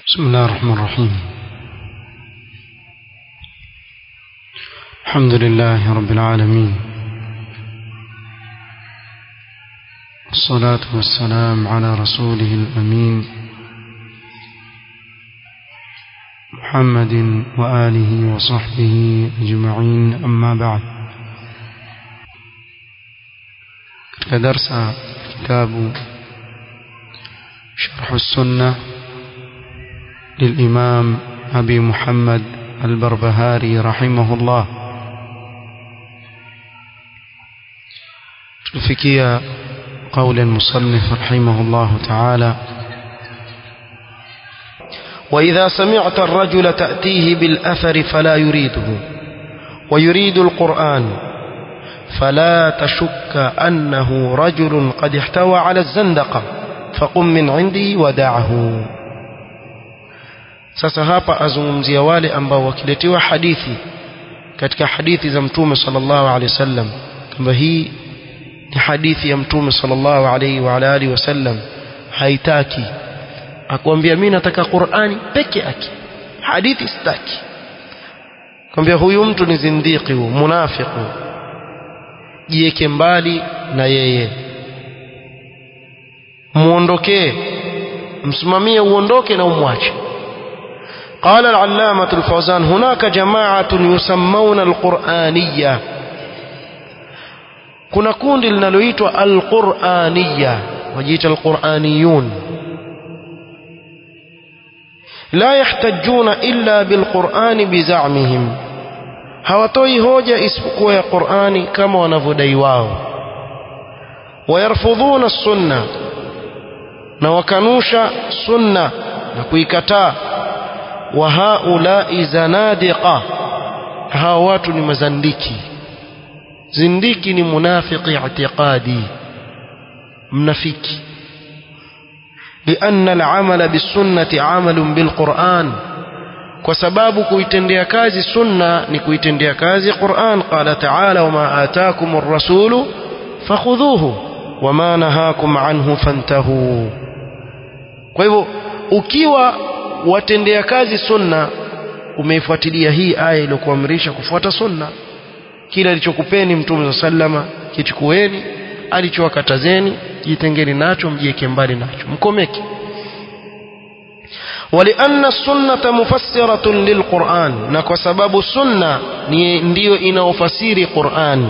بسم الله الرحمن الرحيم الحمد لله رب العالمين والصلاة والسلام على رسوله الأمين محمد وآله وصحبه أجمعين أما بعد كدرس كتاب شرح السنة للإمام أبي محمد البربهاري رحمه الله تفكي قول المصنف رحمه الله تعالى وإذا سمعت الرجل تأتيه بالأثر فلا يريده ويريد القرآن فلا تشك أنه رجل قد احتوى على الزندقة فقم من عندي ودعه sasa hapa azungumzia wale ambao wakiletewa hadithi katika hadithi za mtume sallallahu alaihi wasallam kwamba hii ni hadithi ya mtume sallallahu alaihi wa alihi wasallam haitaki akwambia mimi nataka Qur'ani peke yake hadithi sitaki kwambia huyu mtu ni zindiki huyu munafiku jiweke mbali na yeye muondokee msimamie uondoke na umwache قال العلامة الفوزان هناك جماعة يسمون القرآنية كنا كون لنلويت القرآنية وجيت القرآنيون لا يحتجون إلا بالقرآن بزعمهم hawatoi hoja isipokuwa ya Qur'ani kama wanavyodai wao wayarfudhuna sunna na wakanusha sunna na kuikataa wa haulai zanadiqa hawa watu ni mazandiki zindiki ni munafiki i'tiqadi mnafiki لأن العمل بالسنة عمل بالقرآن وسباب كويتنديا كازي سنة نكويتنديا كازي قرآن قال تعالى وما آتاكم الرسول فخذوه وما نهاكم عنه فانتهوا kwa hivyo ukiwa watendea kazi sunna umeifuatilia hii aya iliyokuamrisha kufuata sunna kile alichokupeni mtume sallama kichukueni alichowakatazeni jitengeni nacho mjieke mbali nacho mkomeke ولأن السنة مفسرة للقرآن نكو سبب سنة ndio inaofasiri Qur'an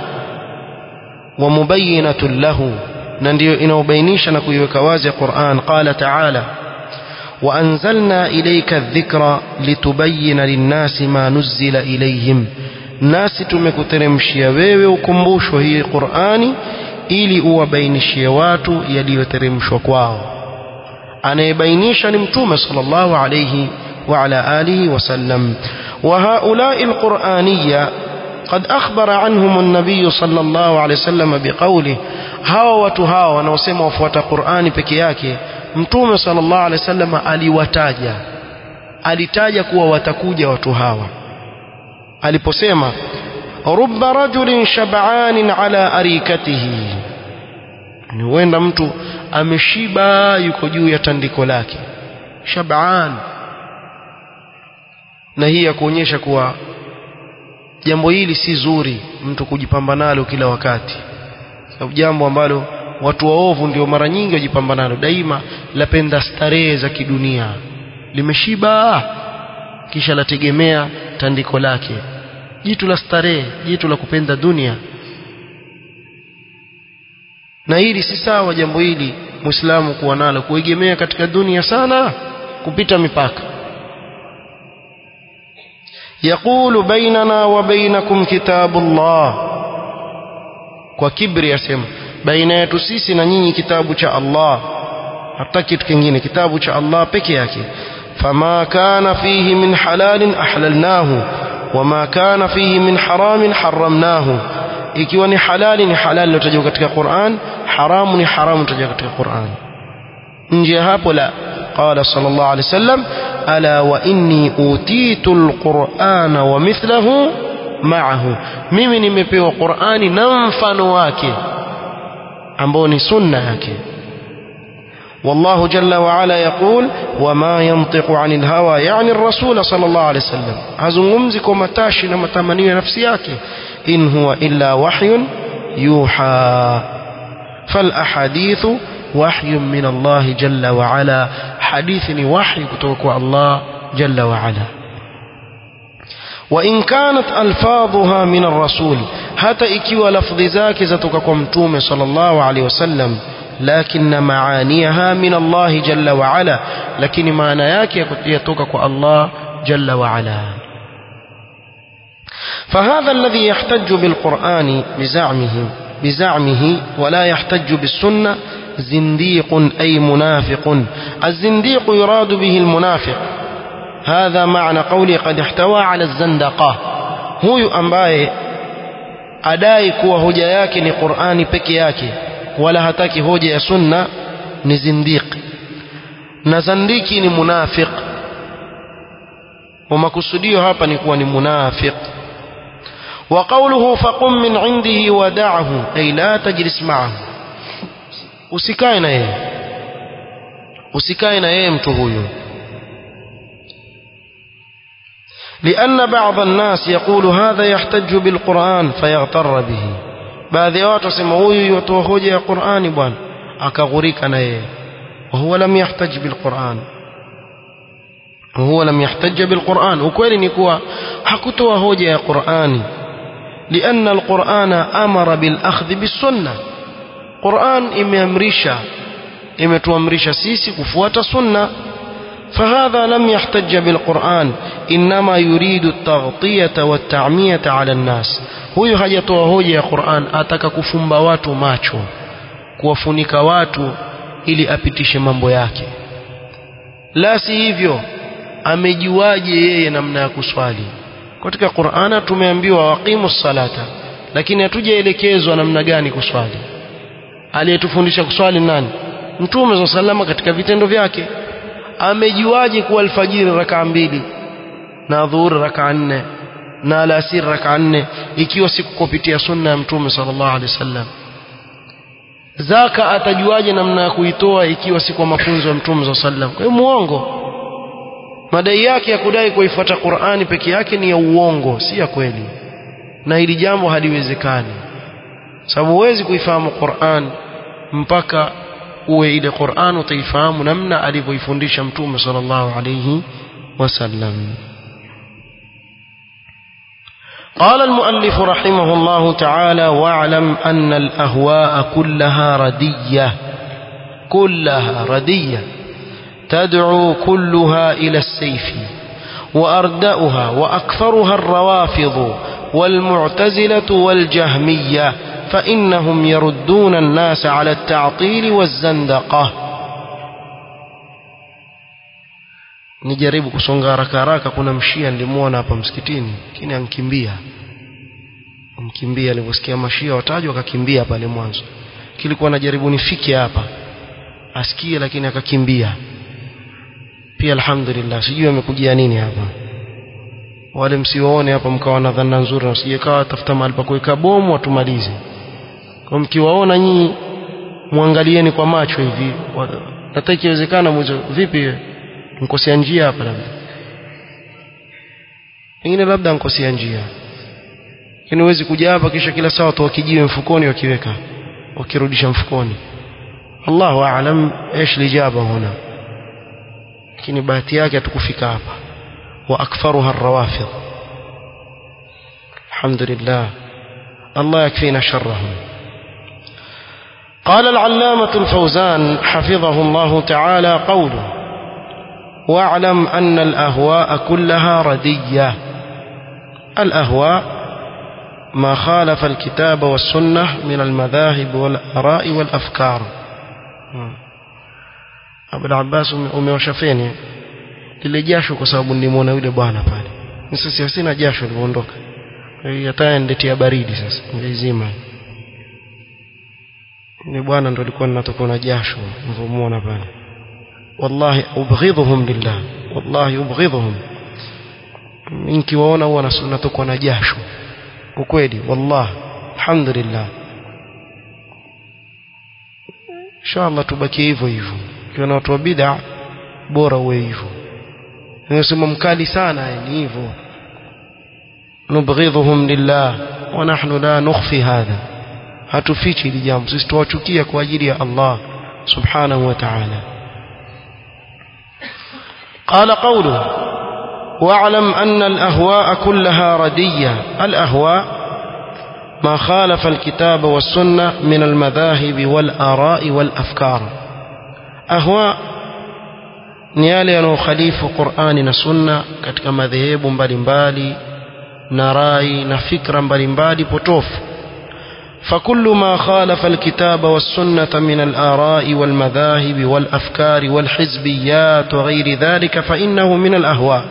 ومبينة له na ndio inaobainisha na kuiweka wazi Qur'an qala ta'ala وأنزلنا إليك الذكر لتبين للناس ما نزل إليهم nasi tumekuteremshia wewe ukumbusho hii Qur'ani ili uwabainishie watu yaliyoteremshwa kwao anayebainisha ni mtume sallallahu alayhi wa ala alihi wasallam wa haula'i alquraniyya قد أخبر عنهم النبي صلى الله عليه وسلم بقوله هاو watu hao wanaosema wafuata Qur'ani peke yake mtume sallallahu alaihi wasallam aliwataja alitaja kuwa watakuja watu hawa aliposema rubba rajulin shab'anin ala arikatihi ni huenda mtu ameshiba yuko juu ya tandiko lake shab'an na hii ya kuonyesha kuwa jambo hili si zuri mtu kujipamba nalo kila wakati sababu jambo ambalo watu waovu ndio mara nyingi wajipamba nalo daima lapenda starehe za kidunia limeshiba kisha lategemea tandiko lake jitu la starehe jitu la kupenda dunia na hili si sawa jambo hili muislamu kuwa nalo kuegemea katika dunia sana kupita mipaka يقول بيننا وبينكم كتاب الله kwa kibri yasema baina yetu sisi na nyinyi kitabu cha Allah hata kitu kingine kitabu cha Allah peke yake fama kana fihi min halalin ahlalnahu wama kana fihi min haramin haramnahu ikiwa ni halali ni halali lotajwa katika Qur'an haramu ni haramu lotajwa katika Qur'an nje hapo la قال صلى الله عليه وسلم ألا وإني أوتيت القرآن ومثله معه mimi nimepewa Qur'ani na mfano wake ambao ni sunna yake والله جل وعلا يقول وما ينطق عن الهوى يعني الرسول صلى الله عليه وسلم hazungumzi kwa matashi na matamanio ya nafsi yake in huwa illa wahyun yuha فالاحاديث وحي من الله جل وعلا حديث وحي kutoka kwa Allah جل وعلا وإن كانت ألفاظها من الرسول حتى ikiwa lafdhi zake zatoka kwa mtume sallallahu alaihi wasallam لكن معانيها من الله جل وعلا لكن معنى yake yatoka kwa Allah جل وعلا فهذا الذي يحتج بالقرآن بزعمه بزعمه ولا يحتج بالسنة زنديق أي منافق الزنديق يراد به المنافق هذا معنى قولي قد احتوى على الزندقة huyu ambaye adai kuwa hoja yake ni Qur'ani peke yake wala hataki hoja ya sunna ni zindiq na zandiki ni munafiq wa makusudio hapa ni kuwa ni munafiq wa qawluhu faqum min indihi wada'ahu ay la tajlis ma'ahu usikae na yeye usikae na yeye mtu huyu لأن بعض الناس يقول هذا يحتج بالقرآن فيغتر به baadhi ya watu wasema huyu yatoa hoja ya Qur'ani bwana akaghurika na yeye وهو لم يحتج بالقرآن وهو لم يحتج بالقرآن ukweli ni kuwa hakutoa hoja ya Qur'ani لأن القرآن أمر بالأخذ بالسنة Qur'an imeamrisha imetuamrisha sisi kufuata sunna فهذا لم يحتج بالقرآن إنما يريد التغطية والتعمية على الناس huyu hajatoa hoja ya Qur'an ataka kufumba watu macho kuwafunika watu ili apitishe mambo yake la si hivyo amejuaje yeye namna ya kuswali katika Qur'ana tumeambiwa waqimu salata lakini hatujaelekezwa namna gani kuswali aliyetufundisha kuswali nani mtume za salama katika vitendo vyake amejuaje kuwa alfajiri rakaa mbili na dhuhuri rakaa nne na alasiri rakaa nne ikiwa si kupitia sunna ya mtume sallallahu alaihi wasallam zaka atajuaje namna ya kuitoa ikiwa si kwa mafunzo ya mtume sallallahu alaihi wasallam kwa hiyo muongo madai yake ya kudai kuifuata Qur'ani peke yake ni ya uongo si ya kweli na hili jambo haliwezekani sababu huwezi kuifahamu Qur'an mpaka uwe ile Qur'an utaifahamu namna alivyoifundisha mtume sallallahu alayhi wasallam قال المؤلف رحمه الله تعالى واعلم أن الأهواء كلها ردية كلها ردية تدعو كلها إلى السيف وأردأها وأكثرها الروافض والمعتزلة والجهمية فإنهم يردون الناس على التعطيل والزندقة nijaribu kusonga haraka haraka kuna mshia nilimuona hapa msikitini lakini ankimbia mkimbia alivyosikia mashia watajwa akakimbia pale mwanzo kilikuwa najaribu nifike hapa asikie lakini akakimbia pia alhamdulillah sijui amekujia nini hapa wale msiwaone hapa mkawa na dhana nzuri na usije kawa tafuta mahali pa kuweka bomu watumalize kwa mkiwaona nyinyi muangalieni kwa macho hivi hata ikiwezekana mwizo vipi nkosea njia hapa labda pengine labda nkosea njia lakini huwezi kuja hapa kisha kila saa watu wakijiwe mfukoni wakiweka wakirudisha mfukoni Allahu aalam ايش lijaba huna lakini bahati yake hatukufika hapa wa aktharuha arrawafid alhamdulillah Allah yakfina sharrahum قال العلامة الفوزان حفظه الله تعالى قوله واعلم أن الأهواء كلها ردية الأهواء ما خالف الكتاب والسنة من المذاهب والآراء والأفكار Abu Abbas umeosha feni lile jasho kwa sababu nilimwona yule bwana pale. Sasa sina jasho liliondoka. Hata niletea baridi sasa. Nilizima. Ni bwana ndo alikuwa ninatoka na jasho nilimuona pale. Wallahi ubghidhuhum lillah. Wallahi ubghidhuhum. Nikiwaona huwa natokwa na jasho. Ukweli wallahi. Alhamdulillah. Inshallah tubakie hivyo hivyo. ukiona watu wa bid'a bora uwe hivyo nasema mkali sana ni hivyo nubghidhuhum lillah wa nahnu la nukhfi hadha hatufichi hili jambo sisi tuwachukia kwa ajili ya Allah subhanahu wa ta'ala قال قوله واعلم أن الأهواء كلها ردية الأهواء ما خالف الكتاب والسنة من المذاهب والآراء والأفكار أهواء ni yale yanayokhalifu Qur'ani na Sunna katika madhehebu mbalimbali na rai na fikra mbalimbali potofu فكل ما خالف الكتاب والسنة من الآراء والمذاهب والأفكار والحزبيات وغير ذلك فإنه من الأهواء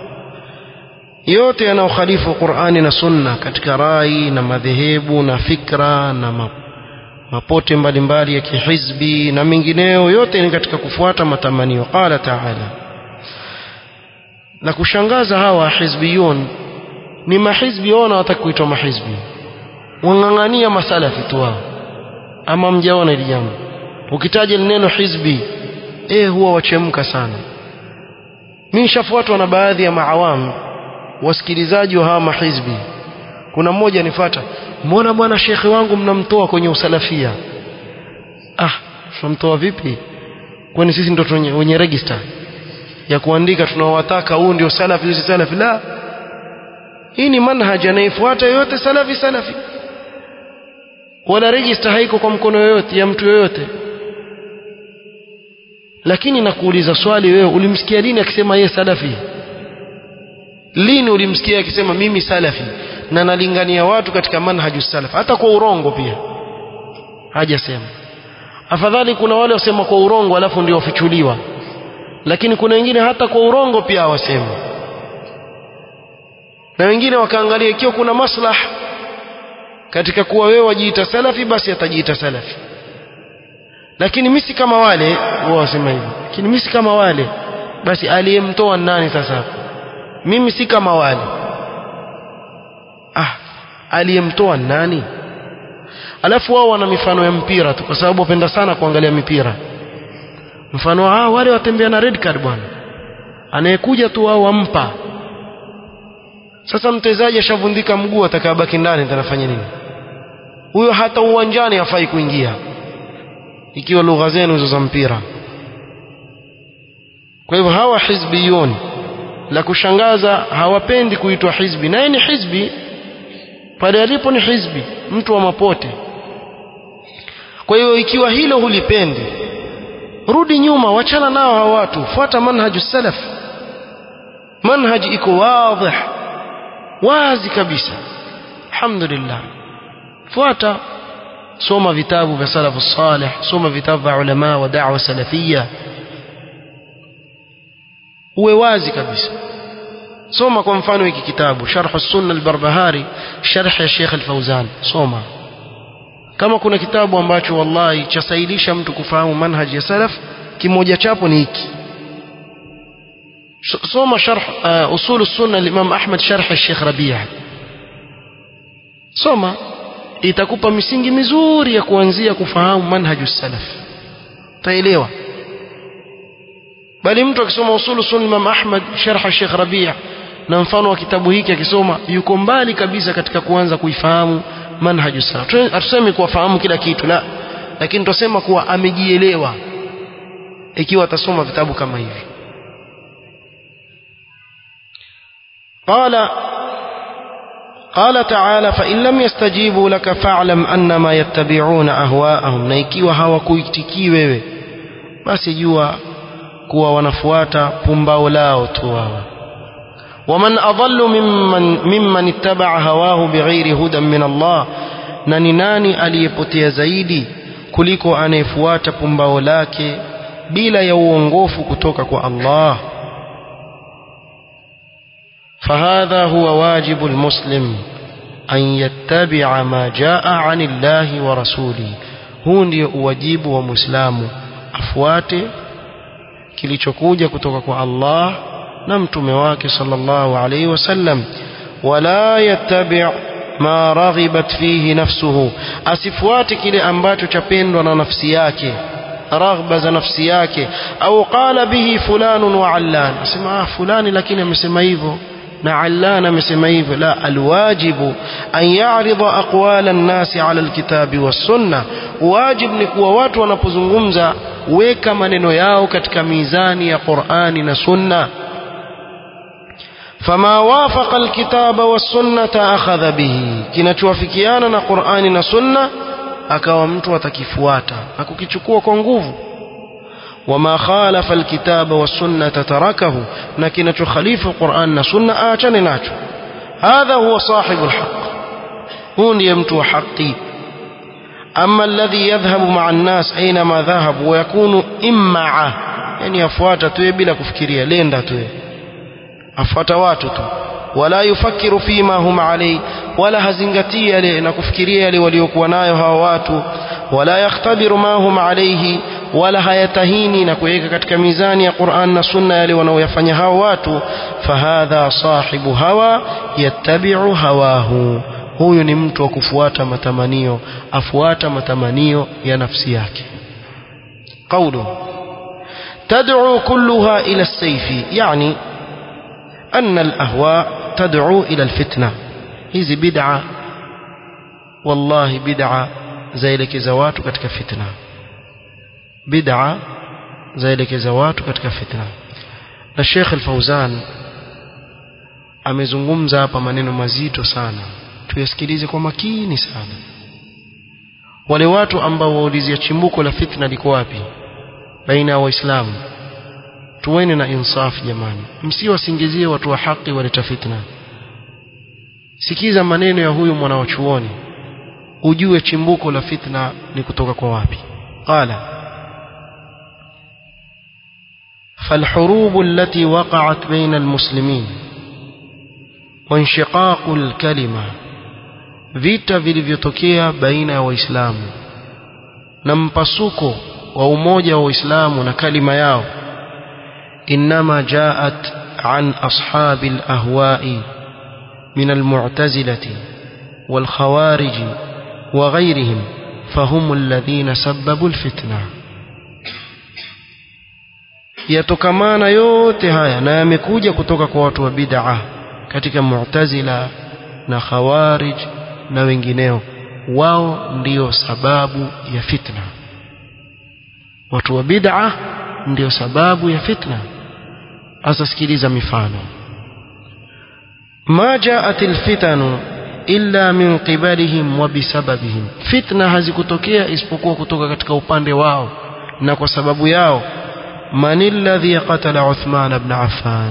yote yanayokhalifu Qur'ani na Sunna katika rai na madhehebu na fikra na mapote mbalimbali ya kihizbi na mengineyo yote ni katika kufuata matamanio qala ta'ala na kushangaza hawa hizbiyun ni mahizbi wao wanataka kuitwa mahizbi wang'ang'ania masalafi tu wao ama mjaona hili jambo ukitaja neno hizbi eh huwa wachemka sana mimi nishafuatwa na baadhi ya maawamu wasikilizaji wa hawa mahizbi kuna mmoja nifata mbona bwana shekhe wangu mnamtoa kwenye usalafia ah tunamtoa vipi kwani sisi ndio wenye register ya kuandika tunawataka huu ndio salafi si salafi la hii ni manhaji anayefuata yote salafi salafi wala register haiko kwa mkono yoyote ya mtu yoyote lakini nakuuliza swali wewe ulimsikia lini akisema yeye salafi lini ulimsikia akisema mimi salafi na nalingania watu katika manhaju salaf hata kwa urongo pia hajasema afadhali kuna wale wasema kwa urongo alafu ndio wafichuliwa lakini kuna wengine hata kwa urongo pia hawasemi na wengine wakaangalia ikiwa kuna maslah katika kuwa wewe wajiita salafi basi atajiita salafi lakini mimi si kama wale wao wasema hivyo lakini mimi si kama wale basi aliyemtoa nani sasa mimi si kama wale ah aliyemtoa nani alafu wao wana mifano ya mpira tu kwa sababu wapenda sana kuangalia mipira mfano ah wale watembea na red card bwana anayekuja tu wao wampa sasa mchezaji ashavundika mguu atakabaki ndani atanafanya nini huyo hata uwanjani hafai kuingia ikiwa lugha zenu hizo za mpira kwa hivyo hawa hizbiyun la kushangaza hawapendi kuitwa hizbi naye ni hizbi pale alipo ni hizbi mtu wa mapote kwa hiyo ikiwa hilo hulipendi rudi nyuma wachana nao hawa watu fuata manhaju salaf manhaji iko wadhih wazi kabisa alhamdulillah fuata soma vitabu vya salafu salih soma vitabu vya ulama wa da'wa salafia uwe wazi kabisa soma kwa mfano hiki kitabu sharh sunna al-barbahari sharh ya Sheikh al-Fauzan soma kama kuna kitabu ambacho wallahi chasailisha mtu kufahamu manhaji ya salaf kimoja chapo ni hiki soma sharh uh, usul sunna al-Imam Ahmad sharh al-Sheikh Rabi' soma itakupa misingi mizuri ya kuanzia kufahamu manhaju salaf taelewa bali mtu akisoma usulu sunna Imam Ahmad sharh Sheikh Rabi' na mfano wa kitabu hiki akisoma yuko mbali kabisa katika kuanza kuifahamu manhaju salaf hatusemi kuwafahamu kila kitu la lakini tusema kuwa amejielewa ikiwa atasoma vitabu kama hivi قال قال تعالى فإن لم يستجيبوا لك فاعلم أنما يتبعون أهواءهم na ikiwa hawakuitikii wewe basi jua kuwa wanafuata pumbao lao tu wao ومن أضل ممن, ممن اتبع هواه بغير هدى من الله na ni nani aliyepotea zaidi kuliko anayefuata pumbao lake bila ya uongofu kutoka kwa Allah فهذا هو واجب المسلم أن يتبع ما جاء عن الله ورسوله huu ndio uwajibu wa muislamu afuate kilichokuja kutoka kwa Allah na mtume wake sallallahu alayhi wasallam wala yattabi' ma raghibat fihi nafsuhu asifuate kile ambacho chapendwa na nafsi yake raghba za nafsi yake au qala bihi fulanun wa allan sema ah fulani lakini amesema hivyo na allan amesema hivyo la alwajibu an ya'rida aqwala an-nas 'ala al-kitabi was-sunnah wajib ni kuwa watu wanapozungumza weka maneno yao katika mizani ya Qur'ani na Sunna فما وافق الكتاب والسنة أخذ به kinachowafikiana na Qur'ani na Sunna akawa mtu atakifuata na kukichukua kwa nguvu wama khalafa alkitaba والسنة تركه na kinachokhalifu Qur'an na Sunna aachane nacho hadha huwa sahibul haqq huu ndiye mtu wa haki أما الذي يذهب مع الناس أينما ذهب ويكون إمعة يعني أفوات توي بلا كفكرية لين توي أفوات واتو ولا يفكر فيما هم عليه ولا هزنغتية لنا كفكرية وليكون هواتو ولا يختبر ما هم عليه wala hayatahini na kuweka katika mizani ya Qur'an na Sunna yale wanaoyafanya hao watu fahadha sahibu hawa yattabi'u hawahu huyu ni mtu wa kufuata matamanio afuata matamanio ya nafsi yake qawlu tad'u kulluha ila as-sayf yani anna al-ahwa tad'u ila al-fitna hizi bid'a wallahi bid'a zaelekeza watu katika fitna bid'a zaelekeza watu katika fitna na Sheikh Al-Fauzan amezungumza hapa maneno mazito sana tuyasikilize kwa makini sana wale watu ambao waulizia chimbuko la fitna liko wapi baina ya waislamu tuweni na insaf jamani msiwasingizie watu wa haki waleta fitna sikiza maneno ya huyu mwanawachuoni ujue chimbuko la fitna ni kutoka kwa wapi qala فالحروب التي وقعت بين المسلمين وانشقاق الكلمة vita vilivyotokea baina ya waislamu na mpasuko wa umoja wa waislamu na kalima yao inma jaat an ashabi alahwa'i min almu'tazilati والخوارج وغيرهم فهم الذين سببوا الفتنه yatokamana yote haya na yamekuja kutoka kwa watu wa bid'a katika mu'tazila na khawarij na wengineo wao ndio sababu ya fitna watu wa bid'a ndio sababu ya fitna sasa sikiliza mifano ma ja'at alfitanu illa min qibalihim wa bisababihim fitna hazikutokea isipokuwa kutoka katika upande wao na kwa sababu yao من الذي قتل عثمان بن عفان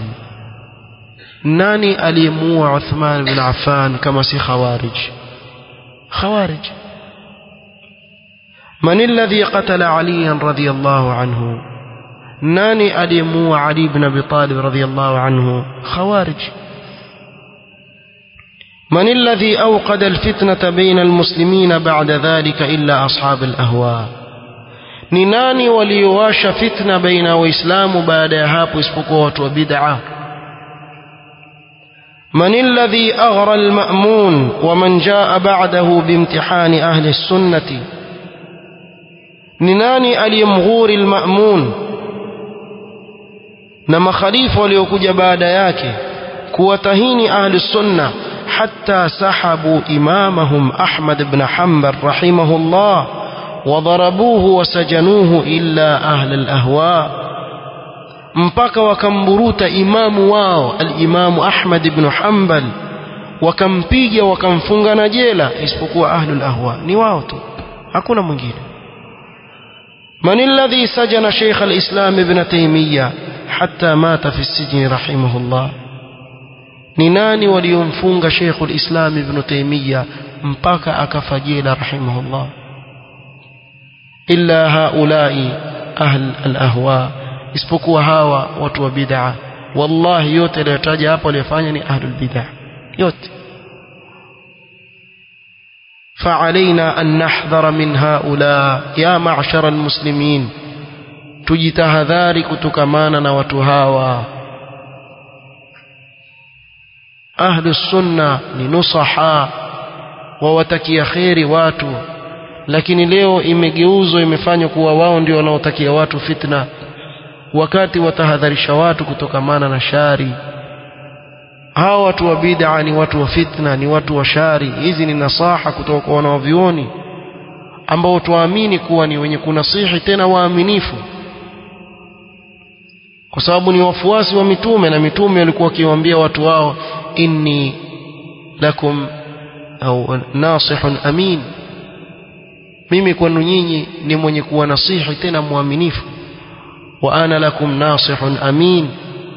ناني أليمو عثمان بن عفان كما سي خوارج خوارج من الذي قتل عليا رضي الله عنه ناني أليمو علي بن أبي طالب رضي الله عنه خوارج من الذي أوقد الفتنة بين المسلمين بعد ذلك إلا أصحاب الأهواء ni nani waliowasha fitna baina ya waislamu baada ya hapo isipokuwa watu wa bid'a من الذي أغرى المأمون ومن جاء بعده بامتحان أهل السنة نناني اليمغور المأمون نما خليفة وليكوج بعد ياك كوتهين أهل السنة حتى سحبوا إمامهم أحمد بن حنبل رحمه الله وضربوه وسجنوه إلا أهل الأهواء mpaka wakamburuta imamu wao alimamu Ahmad ibn Hanbal wakampiga wakamfunga na jela isipokuwa ahlul ahwa ni wao tu hakuna mwingine من الذي سجن شيخ الإسلام ابن تيمية حتى مات في السجن رحمه الله نناني وليمفونغ شيخ الإسلام ابن تيمية mpaka akafa jela رحمه الله إلا هؤلاء أهل الأهواء isipokuwa hawa watu wa bid'a wallahi yote aliyotaja hapo aliyofanya ni ahlul bid'a yote فعلينا أن نحذر من هؤلاء يا معشر المسلمين tujitahadhari kutokamana na watu hawa ahlu sunna ni nusaha wawatakia kheri watu lakini leo imegeuzwa imefanywa kuwa wao ndio wanaotakia watu fitna wakati watahadharisha watu kutokamana na shari hawa watu wa bid'a ni watu wa fitna ni watu wa shari hizi ni nasaha kutoka kwa wanaovioni ambao tuamini kuwa ni wenye kunasihi tena waaminifu kwa sababu ni wafuasi wa mitume na mitume walikuwa wakiwaambia watu wao inni lakum au nasihun amin mimi kwenu nyinyi ni mwenye kuwa nasihi tena mwaminifu wa ana lakum nasihun amin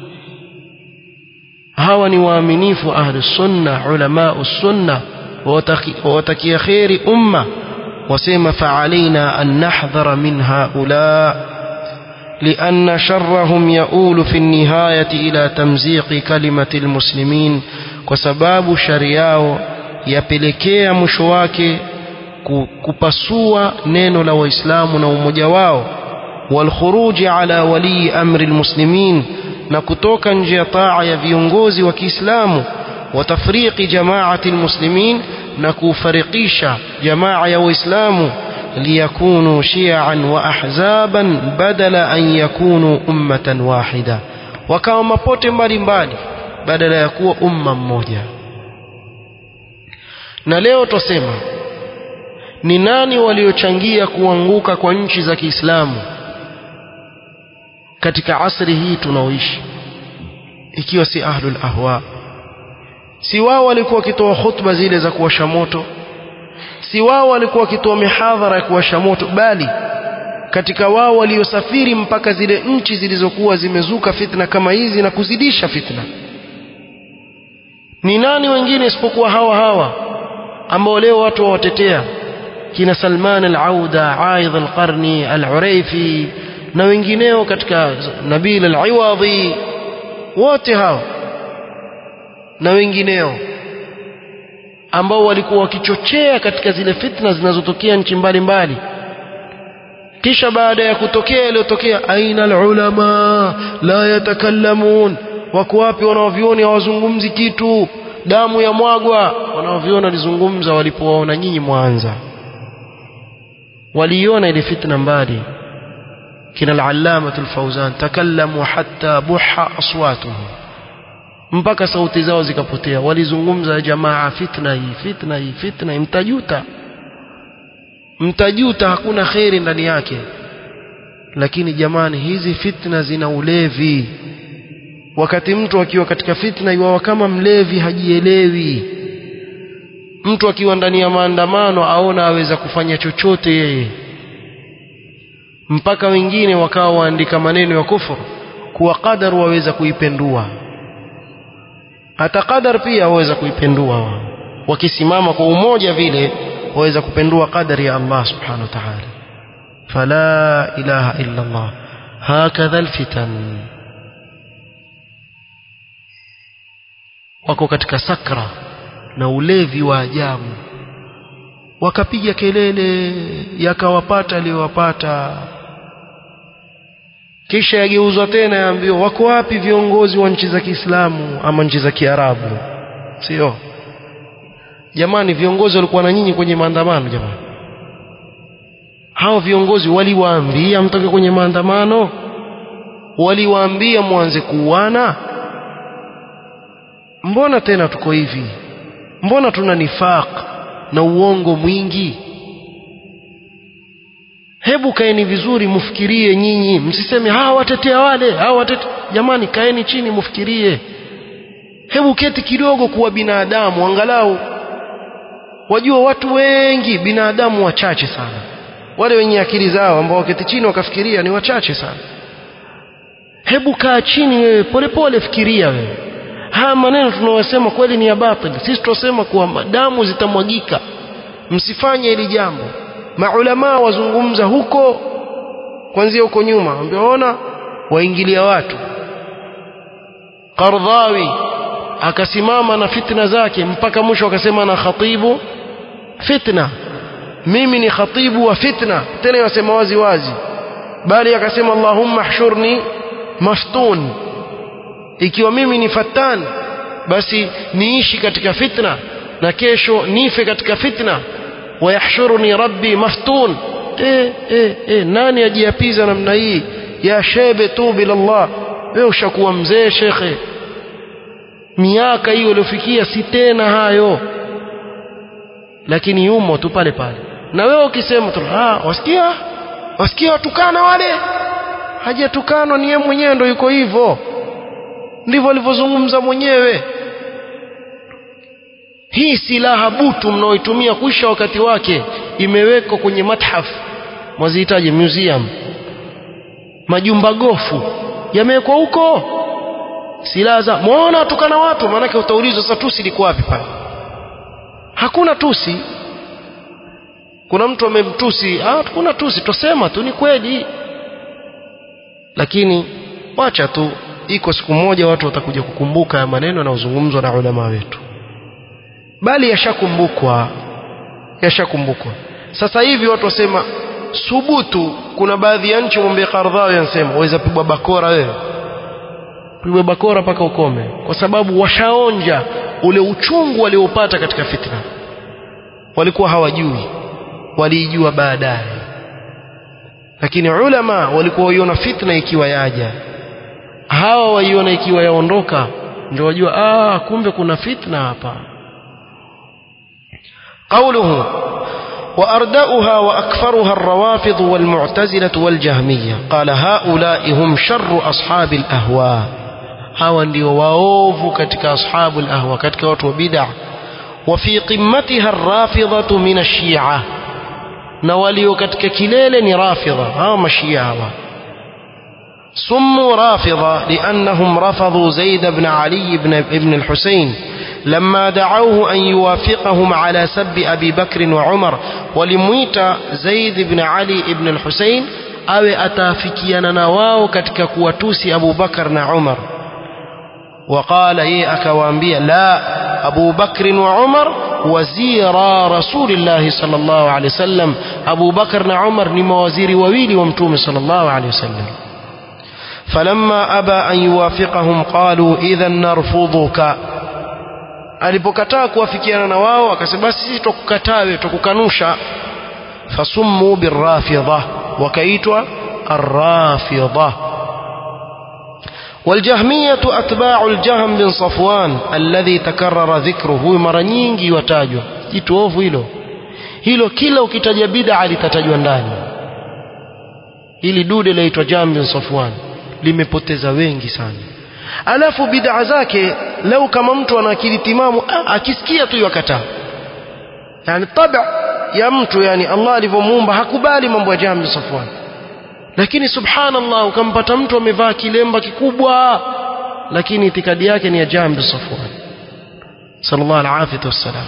hawa ni waaminifu ahli sunna ulama sunna watakia kheri umma wasema فعلينا أن نحذر من هؤلاء لأن شرهم يؤول في النهاية إلى تمزيق كلمة المسلمين وسباب شرياو yapelekea mwisho wake kupasua neno la waislamu na umoja wao walkhuruji ala walii amri lmuslimin na kutoka nje ya taa ya viongozi wa kiislamu watafriqi jamaati lmuslimin na kufarikisha jamaa ya waislamu liyakunu shi'an wa ahzaban badala an yakunu ummatan wahida wakawa mapote mbalimbali badala ya kuwa umma mmoja na leo twasema ni nani waliochangia kuanguka kwa nchi za Kiislamu katika asri hii tunaoishi ikiwa si ahlul ahwa si wao walikuwa wakitoa khutba zile za kuwasha moto si wao walikuwa wakitoa mihadhara ya kuwasha moto bali katika wao waliosafiri mpaka zile nchi zilizokuwa zimezuka fitna kama hizi na kuzidisha fitna ni nani wengine isipokuwa hawa hawa ambao leo watu wawatetea kina Salman al-Auda, Aidh al-Qarni, al-Uraifi na wengineo katika Nabil al-Iwadhi wote hao na wengineo ambao walikuwa wakichochea katika zile fitna zinazotokea nchi mbalimbali kisha baada ya kutokea yaliyotokea aina alulama la yatakallamun wako wapi wanaovioni hawazungumzi kitu damu ya mwagwa wanaoviona walizungumza walipowaona nyinyi mwanza waliona ile fitna mbali kina al-allama al-fawzan takallamu hatta buha aswatuhum mpaka sauti zao zikapotea walizungumza jamaa fitna hii fitna hii fitna hii mtajuta mtajuta hakuna kheri ndani yake lakini jamani hizi fitna zina ulevi wakati mtu akiwa katika fitna iwawa kama mlevi hajielewi mtu akiwa ndani ya maandamano aona aweza kufanya chochote yeye mpaka wengine wakawa waandika maneno ya kufuru kuwa qadar waweza kuipendua hata qadar pia waweza kuipendua wao wakisimama kwa umoja vile waweza kupendua qadari ya Allah subhanahu wa ta'ala fala ilaha illa Allah hakadha alfitan wako katika sakra na ulevi wa ajabu wakapiga kelele yakawapata aliyowapata kisha yageuzwa tena yaambiwa wako wapi viongozi wa nchi za Kiislamu ama nchi za Kiarabu sio jamani viongozi walikuwa na nyinyi kwenye maandamano jamani hao viongozi waliwaambia mtoke kwenye maandamano waliwaambia mwanze kuuana mbona tena tuko hivi mbona tuna nifaq na uongo mwingi hebu kaeni vizuri mfikirie nyinyi msiseme hawa watetea wale hawa watetea jamani kaeni chini mfikirie hebu keti kidogo kuwa binadamu angalau wajua watu wengi binadamu wachache sana wale wenye akili zao ambao waketi chini wakafikiria ni wachache sana hebu kaa chini wewe polepole fikiria wewe haya maneno tunayosema kweli ni ya batili sisi tunasema kuwa damu zitamwagika msifanye hili jambo maulamaa wazungumza huko kwanzia huko nyuma ambaona waingilia watu Qardhawi akasimama na fitna zake mpaka mwisho akasema na khatibu fitna mimi ni khatibu wa fitna tena yasema wazi wazi bali akasema Allahumma hshurni maftun ikiwa mimi ni fatan basi niishi katika fitna na kesho nife katika fitna wayahshuruni rabbi maftun eh, eh, eh, nani ajiapiza namna hii ya shebe tu bilallah wewe ushakuwa mzee shekhe miaka hiyo uliofikia si tena hayo lakini yumo tu pale pale na wewe ukisema tu ah wasikia wasikia watukana wale hajatukanwa ni yeye mwenyewe ndo yuko hivyo ndivyo alivyozungumza mwenyewe hii silaha butu mnaoitumia kuisha wakati wake imewekwa kwenye mathaf mwazihitaji museum majumba gofu yamewekwa huko silaha za muona watukana watu maanake utaulizwa sasa tusi liko wapi pale hakuna tusi kuna mtu amemtusi ah kuna tusi tosema tu ni kweli lakini wacha tu iko siku moja watu watakuja kukumbuka ya maneno yanayozungumzwa na ulama wetu bali yashakumbukwa yashakumbukwa sasa hivi watu wasema subutu kuna baadhi ya nchi mwambie Kardhawi anasema waweza pigwa bakora wewe pigwa bakora mpaka ukome kwa sababu washaonja ule uchungu waliopata katika fitna walikuwa hawajui waliijua baadaye lakini ulama walikuwa waiona fitna ikiwa yaja hawa waiona ikiwa yaondoka ndio wajua ah kumbe kuna fitna hapa قوله وأردأها وأكثرها الروافض والمعتزلة والجهمية قال هؤلاء هم شر أصحاب الأهواء hawa ndio waovu katika ashabu lahwa katika watu wa bid'a wa fi qimmatiha arrafidhatu min ashia na walio katika kilele ni rafidha hawa mashia hawa سموا رافضة لأنهم رفضوا زيد بن علي بن ابن الحسين لما دعوه أن يوافقهم على سب أبي بكر وعمر ولمويت زيد بن علي بن الحسين أو أتافكينا نواو كتك كواتوسي أبو بكر وعمر وقال إيه أكوانبيا لا أبو بكر وعمر وزيرا رسول الله صلى الله عليه وسلم أبو بكر وعمر نما وزير وويلي ومتوم صلى الله عليه وسلم فلما أبى أن يوافقهم قالوا إذا نرفضك alipokataa kuwafikiana na wao akasema basi sisi tukukataa wewe tukukanusha fasummu birrafidha wakaitwa arrafidha والجهمية أتباع الجهم بن صفوان الذي تكرر ذكره mara nyingi watajwa jitu ovu hilo hilo kila ukitaja bid'a litatajwa ndani ili dude laitwa Jahm bin Safwan limepoteza wengi sana alafu bid'a zake lau kama mtu ana akili timamu akisikia tu yakataa yani tabia ya mtu yani Allah alivyomuumba hakubali mambo ya Jahm bin Safwan lakini subhanallah ukampata mtu amevaa kilemba kikubwa lakini itikadi yake ni ya Jahm bin Safwan sallallahu alaihi wasallam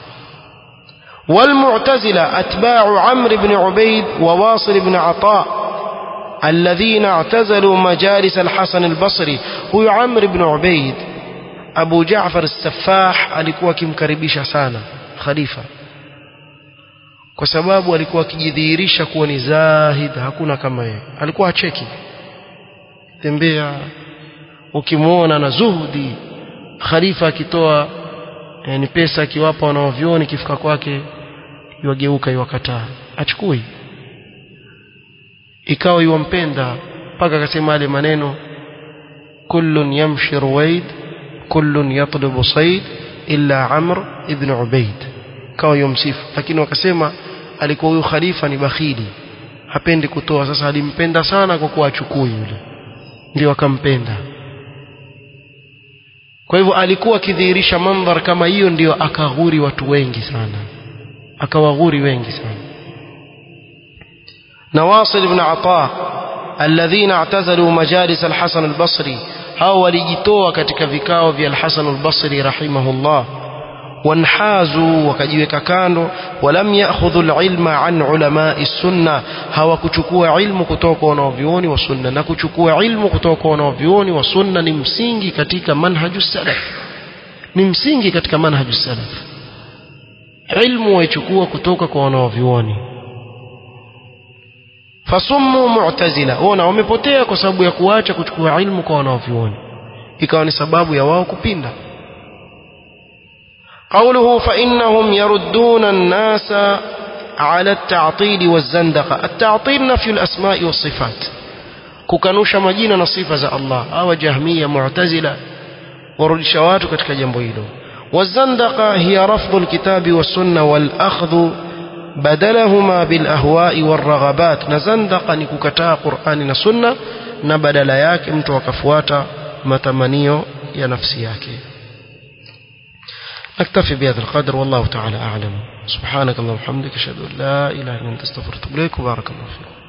والمعتزلة أتباع عمرو بن عبيد وواصل بن عطاء الذين اعتزلوا مجالس الحسن البصري هو عمرو بن عبيد أبو جعفر السفاح alikuwa akimkaribisha sana khalifa kwa sababu alikuwa akijidhihirisha kuwa ni zahid hakuna kama yeye alikuwa acheki tembea ukimwona na zuhudi khalifa akitoa yani pesa akiwapa wanaovyoni kifika kwake iwageuka iwakataa achukui ikawa iwampenda mpaka akasema yale maneno kullun yamshi ruwaid kullun yatlubu said illa amr ibn ubaid kawa yomsifu lakini wakasema alikuwa huyu khalifa ni bakhili hapendi kutoa sasa alimpenda sana kwa kuwa achukui yule ndio akampenda kwa hivyo alikuwa akidhihirisha mandhar kama hiyo ndio akaghuri watu wengi sana akawaghuri wengi sana نواصل بن عطاء الذين اعتزلوا مجالس الحسن البصري hao walijitoa katika vikao vya al-Hasan al-Basri rahimahullah wanhazu wakajiweka kando walam ya'khudhu al-ilma an ulama'i sunna hawakuchukua ilmu kutoka kwa wanavyuoni wa sunna na kuchukua ilmu kutoka kwa wanavyuoni wa sunna ni msingi katika manhaju salaf ni msingi katika manhaju salaf ilmu waichukua kutoka kwa wanavyuoni fasummu mu'tazila ona wamepotea kwa sababu ya kuacha kuchukua ilmu kwa wanavyuoni ikawa ni sababu ya wao kupinda قوله فإنهم يردون الناس على التعطيل والزندقة التعطيل نفي الأسماء والصفات kukanusha majina na sifa za Allah hawa jahmiya mu'tazila warudisha watu katika jambo hilo wazandaqa hiya rafdhu alkitabi was-sunna wal akhdhu badalahuma bil ahwa'i war raghabat na zandaqa ni kukataa Qur'ani na sunna na badala yake mtu akafuata matamanio ya nafsi yake نكتفي بهذا القدر والله تعالى أعلم سبحانك اللهم وبحمدك أشهد أن لا إله إلا أنت استغفرك وأتوب إليك وبارك الله فيك